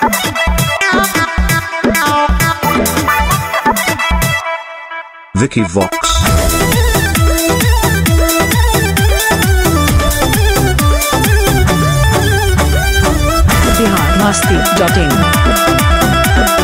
Vicky Vox. Bihar Masti dot in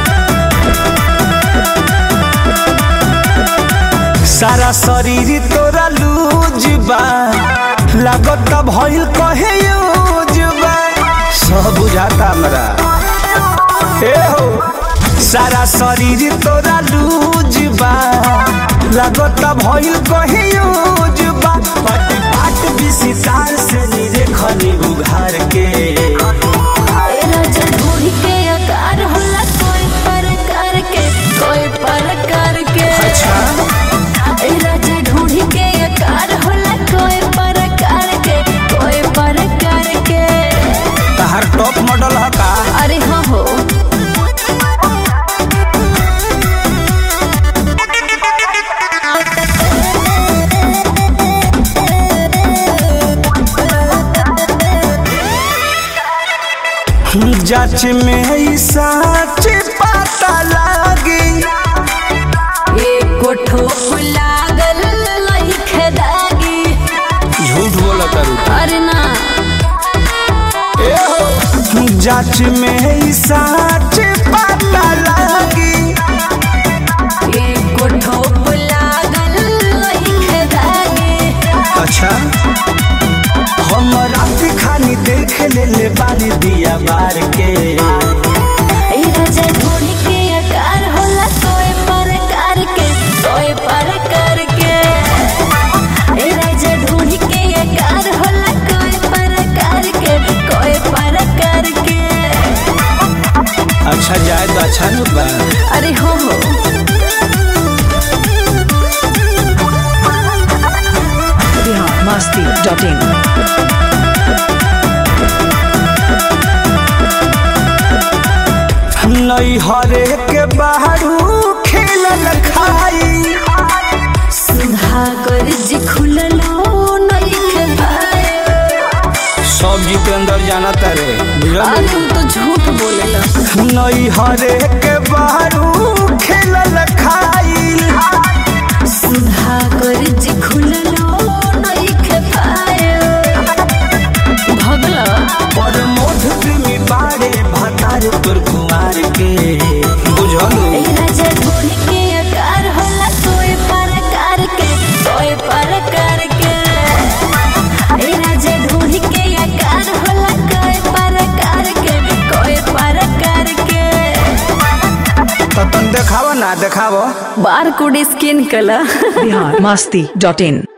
सारा शरीर तोरा लूज बा लागत भइल कहे यूज बा सब बुझाता हमरा ए हो सारा शरीर तोरा लूज बा लागत भइल कहे यूज बा पट पाट विसितार से नीरे खनी उघार के राजा ढूंढ के आकार होला कोई प्रकार के कोई प्रकार के अच्छा ए राजा ढूंढ के आकार होला कोई प्रकार के कोई प्रकार के तहार टॉप मॉडल ह का अरे हो हो जांच में ई सच पता लागी एको ठोप लागल लइखे दागी झूठ बोला करू अरे ना जांच में ई सच पता लागी एको ठोप लागल लइखे दागी अच्छा हम रात खानी देख ले ले बारी दिया बार के ए राजा ढूंढ के आकार होला कोई प्रकार के कोई प्रकार के ए राजा ढूंढ के आकार होला कोई प्रकार के कोई प्रकार के अच्छा जाए तो अच्छा न बा अरे हो हो बिहार मस्ती डॉट इन नई हरे के बाहरू खेलल खाई सुधा कर जी खुललो नइखे पाए सब जितेंद्र जाना तारे बुझल अरे तू तो झूठ बोलेला नई हरे के बाहरू खेलल खाई सुधा कर जी खुललो नइखे पाए भगला पर मोध प्रेमी बाड़े भतार तोर कुमार के बुझलू ए राजा ढूंढ के आकार होला कोई प्रकार के कोई प्रकार के ए राजा ढूंढ के आकार होला कोई प्रकार के कोई प्रकार के तो तुम देखाव ना देखाव बार कोड स्कैन कला बिहार मस्ती डॉट इन